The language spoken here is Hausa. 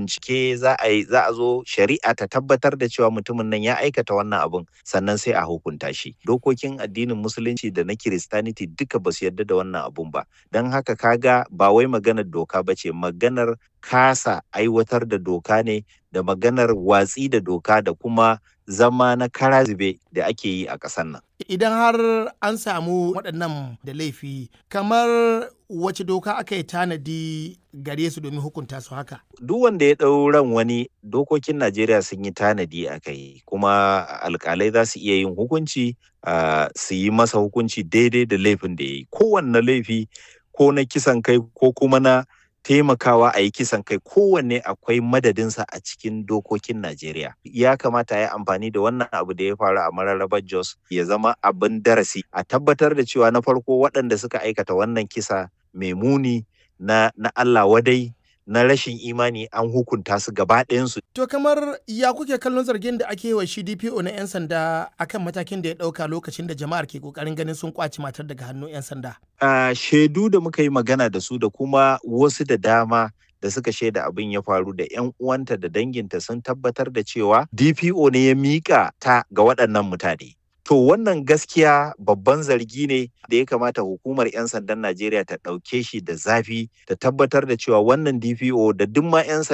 bincike za a yi za a zo shari'a ta tabbatar da cewa mutumin nan ya aikata wannan abun sannan sai a hukunta shi dokokin addinin musulunci da na kiristaniti duka ba su yarda da wannan abun ba don haka kaga ba wai maganar doka ba ce maganar kasa aiwatar da doka ne da maganar watsi da doka da kuma zama na kara zube da ake yi a ƙasar nan. Idan har an samu waɗannan da laifi, kamar wace doka aka yi tanadi gare su domin hukunta su haka? Duk wanda ya ɗau ran wani dokokin Najeriya sun yi tanadi a kai, kuma alƙalai za su iya yin hukunci su yi masa hukunci daidai da laifin da ya yi. Kowanne laifi ko na kisan kai ko kuma na taimakawa a yi kisan kai kowanne akwai madadinsa a cikin dokokin Najeriya. Ya kamata ya amfani da wannan abu da ya faru a mararrabar Jos ya zama abin darasi a tabbatar da cewa na farko waɗanda suka aikata wannan kisa mai muni na, na Allah wadai na rashin imani an hukunta su gaba ɗayansu. To kamar ya kuke kallon zargin da ake wa shi DPO na 'yan sanda akan matakin da ya ɗauka lokacin da jama'ar ke ƙoƙarin ganin sun kwaci matar daga hannun 'yan sanda? Uh, shaidu da muka yi magana da su da kuma wasu da dama da suka shaida abin ya faru da 'yan uwanta da danginta sun tabbatar da cewa DPO ne ya miƙa ta ga waɗannan mutane. To wannan gaskiya babban zargi ne da ya kamata hukumar 'yan sandan Najeriya ta ɗauke shi da zafi ta tabbatar da cewa wannan DPO da duk ma 'yan